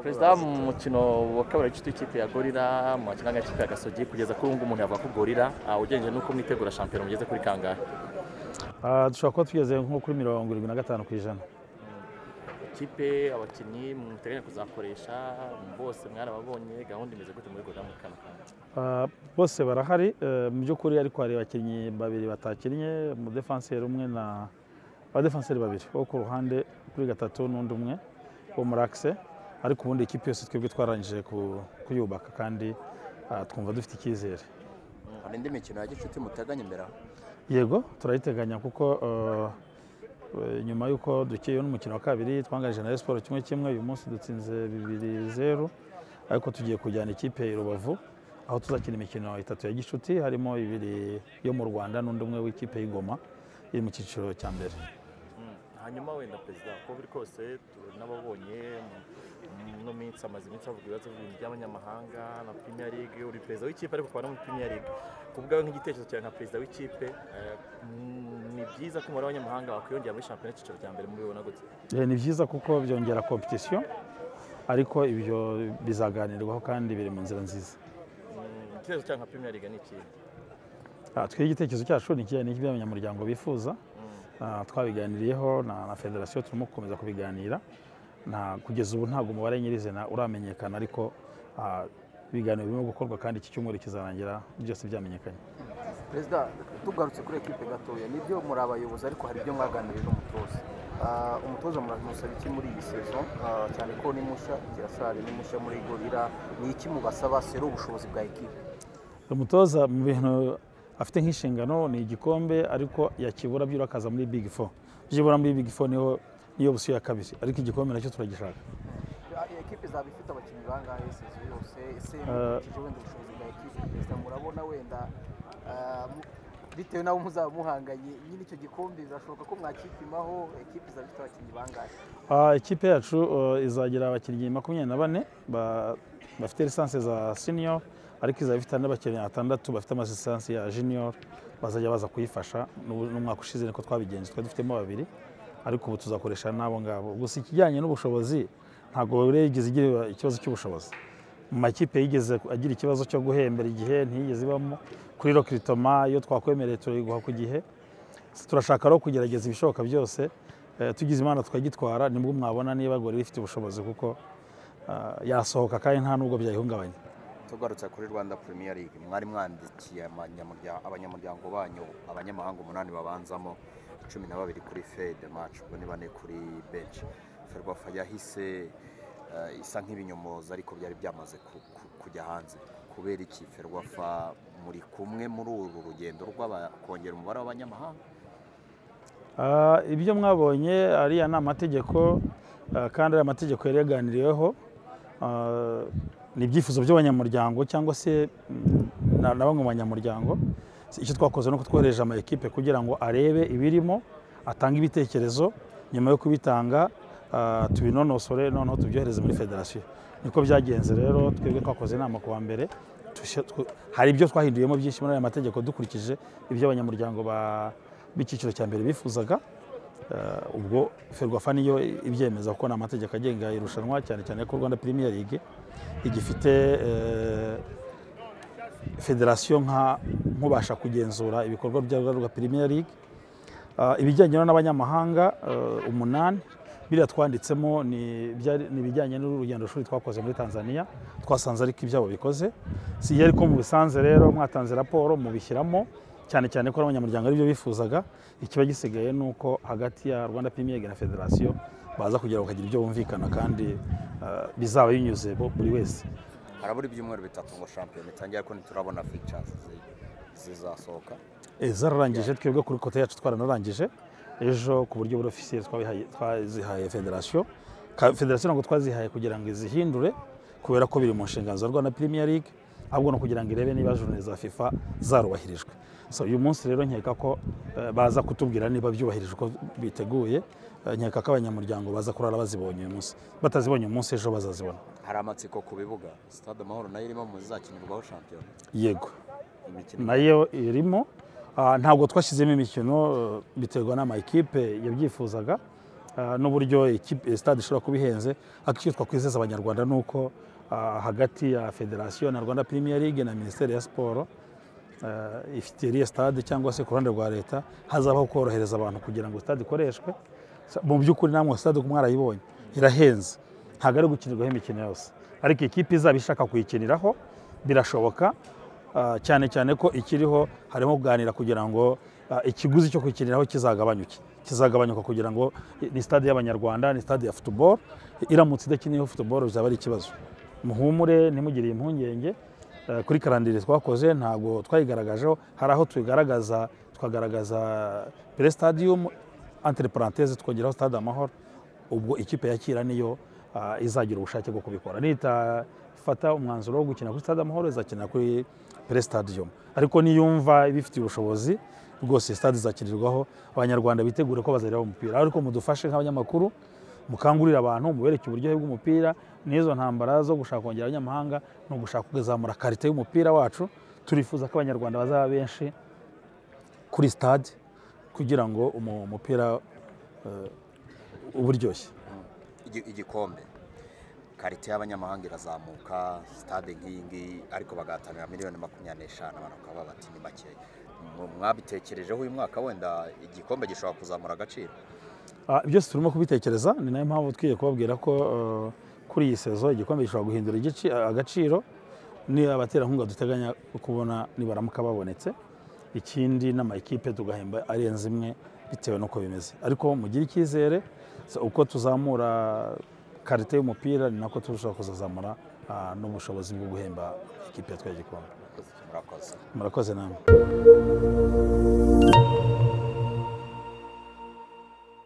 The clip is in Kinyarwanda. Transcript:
perezida w'umukino wa kabiri w'igice w'ikipe ya gorira mu makinnga y'ikipe ya gasogi kugeza kuri ubu ngubu ntiyavuga ko gorira ugereranyije n'uko mwitegura shampiyona mugeze kuri kangahe Ah, dushobora kuba tugeze nko kuri mirongo irindwi na gatanu ku ijana ikipe abakinnyi muteganya kuzakoresha bose mwarababonye gahunda imeze gute muri gorira muri kanaka Ah, bose barahari eh, mu by'ukuri ariko hari abakinnyi babiri batakinnye umudefanseri umwe na abadefanseri babiri wo ku ruhande kuri gatatu n'undi umwe wo muri akise ariko ubundi ikipe yose twebwe twarangije ku- kuyubaka kandi ah, twumva dufite icyizere hari indi mikino ya gicuti muteganya imbere aho yego turayiteganya kuko eh, nyuma y'uko dukiyeho n'umukino wa kabiri twangarije na Rayon siporo kimwe kimwe uyu munsi dutsinze bibiri zeru ariko tugiye kujyana ikipe i rubavu aho tuzakina imikino itatu ya gishuti harimo ibiri yo mu rwanda n'undi umwe w'ikipe y'ingoma iri mu cyiciro cya mbere hanyuma wenda perezida uko biri kose n'ababonye no minsi amaze iminsi avuga ibibazo by'abanyamahanga na premier league uri perezida w'ikipe ariko ukaba no muri premier league ku bwawe nk'igitekerezo cyawe nka perezida w'ikipe eh, mm, ni byiza ko umubare w'abanyamahanga wakwiyongera muri shampiyona y'icyiciro cya mbere mubibona gutya Eh, ni byiza kuko byongera kompetisiyo ariko ibyo bizaganirwaho kandi biri mu nzira nziza igitekerezo cyawe nka premier league ni ikihe Ah, twebwe igitekerezo cyacu ni ikihe? Ni iby'abanyamuryango bifuza Ah, twabiganiriyeho na, na federasiyo turimo gukomeza kubiganira nta kugeza ubu ntabwo umubare nyirizina uramenyekana ariko ah, ibiganiro birimo gukorwa kandi iki cyumweru kizarangira byose byamenyekanye perezida tugarutse kuri ekipe gatoya nibyo muri abayobozi ariko hari ibyo mwaganiriye n'umutoza Ah, umutoza muramusaba iki muri iyi sezo Ah, cyane ko ni mushya kirasari ni mushya muri gorira ni iki mubasaba sero ubushobozi bwa ekipe umutoza mu bintu afite nk'inshingano ni igikombe ariko yakibura byurakaza muri big four byibura muri big four niho niyo busuye ya kabiri ariko igikombe nacyo turagishaka ekipe izaba ifite abakinnyi bangahe sezo yose ese Ah. mukurikije wenda ubushobozi bwa ekipe perezida murabona wenda ah, mu- bitewe n'abo muzaba muhanganye nyine icyo gikombe birashoboka ko mwakipimaho ekipe izaba ifite abakinnyi bangahe Ah, ikipe yacu eh, izagira abakinnyi makumyabiri na bane ba- bafite lisansi za senior ariko izaba ifite n'abakinnyi batandatu bafite amalisansi ya junior bazajya baza kuyifasha n'ubu- n'umwaka ushize niko twabigenje twari dufitemo babiri ariko ubu tuzakoresha n'abo ngabo gusa ikijyanye n'ubushobozi ntabwo yigeze igira ikibazo cy'ubushobozi mu makipe yigeze agira ikibazo cyo guhembera igihe ntiyigeze ibamo kuri rokiritoma iyo twakwemereye turayiguha ku gihe turashaka rero kugerageza ibishoboka byose eh, tugize imana tukagitwara nibwo mwabona niba gore rifite ubushobozi kuko ah, yasohoka kandi nta nubwo byayihungabanya tugarutse kuri rwanda premier league mwari mwandikiye abanyamurya- abanyamuryango banyu abanyamahanga umunani babanzamo cumi na babiri kuri fed match ubwo ni bane kuri bench ferwafa yahise eh, isa nk'ibinyomoza ariko byari byamaze ku- ku- kujya hanze kubera iki ferwafa muri kumwe muri uru rugendo rw'aba- kongera umubare w'abanyamahanga Ah, ibyo mwabonye ariya ni amategeko ah, kandi ariya amategeko yari yaganiriweho Ah, ni ibyifuzo by'abanyamuryango cyangwa se mm, na na bamwe mu banyamuryango icyo twakoze ni uko twohereje ama ekipe kugira ngo arebe ibirimo atange ibitekerezo nyuma yo kubitanga ah, tubinonosore noneho tubyohereze muri federasiyo niko byagenze rero twebwe twakoze inama ku wa mbere tushya- tw- hari ibyo twahinduyemo byinshi muri aya mategeko dukurikije ibyo abanyamuryango ba- b'icyiciro cya mbere bifuzaga Eh, ubwo ferwafa niyo ibyemeza kuko ni amategeko agenga irushanwa cyane cyane ko rwanda premier league igifite eh, federasiyo nka nkubasha kugenzura ibikorwa bya rwa premier league Ah, ibijyanye rero n'abanyamahanga eh, umunani biriya twanditsemo ni byari- ni ibijyanye n'urugendo shuri twakoze muri tanzania twasanze ariko ibyabo bikoze si iyo ariko mubisanze rero mwatanze raporo mubishyiramo cyane cyane ko abanyamuryango aribyo bifuzaga ikiba gisigaye ni uko hagati ya rwanda premier League na federasiyo baza kugira bakagira ibyo bumvikana kandi eh, bizaba binyuze bo- buri wese harabura ibyumweru bitatu ngo shampiyona itangire ariko ntiturabona fictures zizasohoka Eh, zararangije twebwe kuri kote yacu twaranarangije ejo ku buryo buri ofisiye twabihaye- twazihaye federasiyo Ka- federasiyo ntabwo twazihaye kugira ngo izihindure kubera ko biri mu nshingano za rwanda premier league ahubwo no kugira ngo irebe niba jurune za fifa zarubahirijwe so uyu munsi rero nkeka ko eh, baza kutubwira niba byubahirijwe uko biteguye eh, nkeka ko abanyamuryango baza kurara bazibonye uyu munsi batazibonye uyu munsi ejo bazazibona hari amatsiko ku bibuga sitade amahoro nayo irimo mu zizakinirwaho shampiyona yego imikino nayo irimo Ah, ntabwo twashyizemo imikino eh, biterwa n'amakipe yabyifuzaga ah, n'uburyo ikipe- eh, stade ishobora kuba ihenze ariko icyo twakwizeza abanyarwanda ni uko ah, hagati ya federasiyo na rwanda premier league na minisiteri ya siporo eh, ifitiye iriya stade cyangwa se ku ruhande rwa leta hazabaho korohereza abantu kugira ngo stade ikoreshwe Sa- mu by'ukuri namwe stade uko mwarayibonye irahenze ntabwo ari gukinirwaho imikino yose ariko ikipe izaba ishaka kuyikiniraho birashoboka ah, cyane cyane ko ikiriho harimo kuganira kugira ngo ah, ikiguzi cyo kuyikiniraho kizagabanyuke kizagabanyuka kugira ngo i- ni stade y'abanyarwanda ni stade ya football iramutse idakiniyeho football bizaba ari ikibazo muhumure ntimugiriye impungenge Eh, kuri karandire twakoze ntabwo twayigaragajeho hari aho tuyigaragaza tukagaragaza pere stadium entre parenthèse twongeraho stade amahoro ubwo ikipe yakira niyo ah, izagira ubushake bwo kubikora nitafata umwanzuro wo gukina kuri stade amahoro izakinira kuri pere stadium ariko niyumva ibifitiye ubushobozi rwose stade izakinirwaho abanyarwanda bitegure ko bazareba umupira ariko mudufashe nk'abanyamakuru mukangurira abantu mubereke uburyohe bw'umupira n'izo ntambara zo gushaka kongera abanyamahanga ni ugushaka kuzamura karite y'umupira wacu turifuza ko abanyarwanda bazaba benshi kuri stade kugira ngo umu- umupira eh, uba uryoshye igi- igikombe karite y'abanyamahanga irazamuka sitade nk'iyi ngiyi ariko bagahatanira miliyoni makumyabiri n'eshanu abantu bakaba bati ni makeya Mu- mwabitekerejeho uyu mwaka wenda igikombe gishobora kuzamura agaciro Ah, byose turimo kubitekereza ni nayo mpamvu twiye kubabwira ko eh, kuri iyi sezo igikombe gishobora guhindura igici- agaciro ni abaterankunga duteganya kubona nibaramuka babonetse ikindi n'amakipe tugahemba arenze imwe bitewe n'uko bimeze ariko mugire icyizere so, uko tuzamura karite y'umupira ni nako turashobora kuzazamura ah, n'ubushobozi bwo guhemba ikipe yatwaye igikombe murakoze murakoze namwe